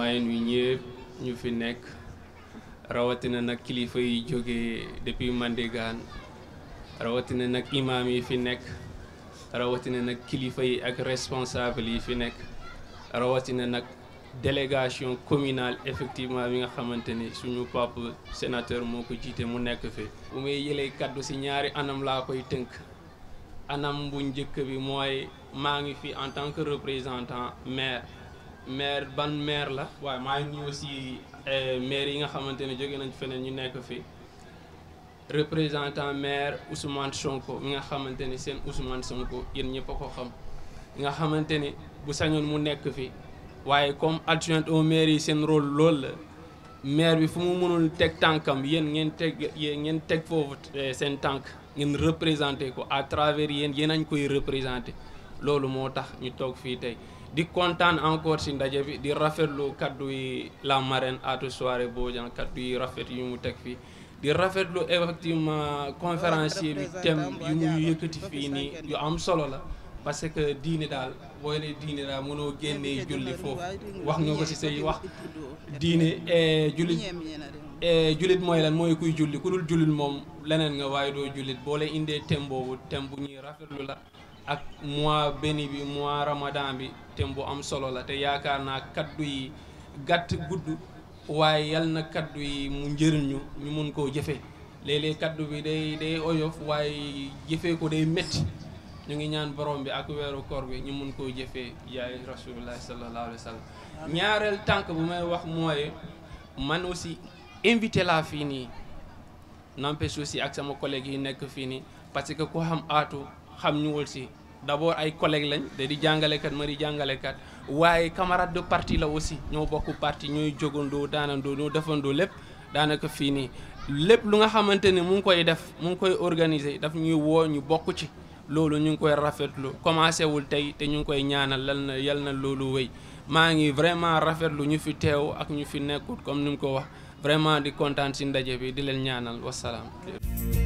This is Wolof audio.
maa ngi nuyu ñëpp ñu fi nekk rawatina nag kilifa yi jógee depuis Mandégane rawatina nag imaam yi fi nekk rawatina nag kilifa yi ak responsable yi fi nekk rawatina nag délégation communale effectivement bi nga xamante ni suñu papa sénateur moo ko jiite mu nekk fi bu may yëlee kaddu ci ñaari anam laa koy tënk anam bu njëkk bi mooy maa ngi fi en tant que représentant maire maire ban maire la waaye maa ngi nuyu aussi maire yi nga xamante ne jóge nañ feneen ñu nekk fi représentant maire Ousmane Sonko mi nga xamante ni seen Ousmane Sonko yéen ñëpp a ko xam nga xamante ni bu sañoon mu nekk fi waaye comme adjoint au maire yi seen rôle loolu la maire bi fu mu mënul teg tànkam yéen ngeen teg yéen ngeen teg foofu seen tànk ngeen représenté ko à travers yéen yéen añ koy représenté loolu moo tax ñu toog fii tey di kontaan encore ci ndaje bi di rafetlu kaddu yi la marraine Atou Soirée Bodian kaddu yi rafet yu mu teg fii di rafetlu effectivement conférencier bi thème yu mu yëkkati fii nii yu am solo la parce que diine daal booy ne diine daal mënoo génnee julli foofu wax nga ko ci say wax diine jullit jullit mooy lan mooy kuy julli ku dul jullit moom leneen nga waaye doo jullit boo lay indee thème boobu thème bu ñuy rafetlu la ak mois béni bi mois ramadan bi thème bu am solo la te yaakaar naa kaddu yi gàtt gudd waaye yal na kaddu yi mu njëriñ ñu ñu mun koo jëfee léeg-léeg kaddu bi day day oyof waaye jëfee ko day métti ñu ngi ñaan borom bi ak weeru koor bi ñu mun koo jëfee yaay rasulullah sallallahu alayhi wa sallam ñaareel tànk bu may wax mooy man aussi invité laa fii nii n'empêche aussi ak sama collègue yi nekk fii nii parce que ku xam aatu xam ñu aussi d'abord ay collègues lañ da di jàngalekat ma di jàngalekat waaye camarade de parti la aussi ñoo bokk parti ñooy jógandoo daanandoo ñoo defandoo lépp daanaka fii nii lépp lu nga xamante ne mu ngi koy def mu ngi koy organiser daf ñuy woo ñu bokk ci loolu ñu ngi koy rafetlu commencé wul tey te ñu ngi koy ñaanal lal na yal na loolu wéy maa ngi vraiment rafetlu ñu fi teew ak ñu fi nekkut comme ni mu ko wax vraiment di kontaan ci ndaje bi di leen ñaanal wasalaam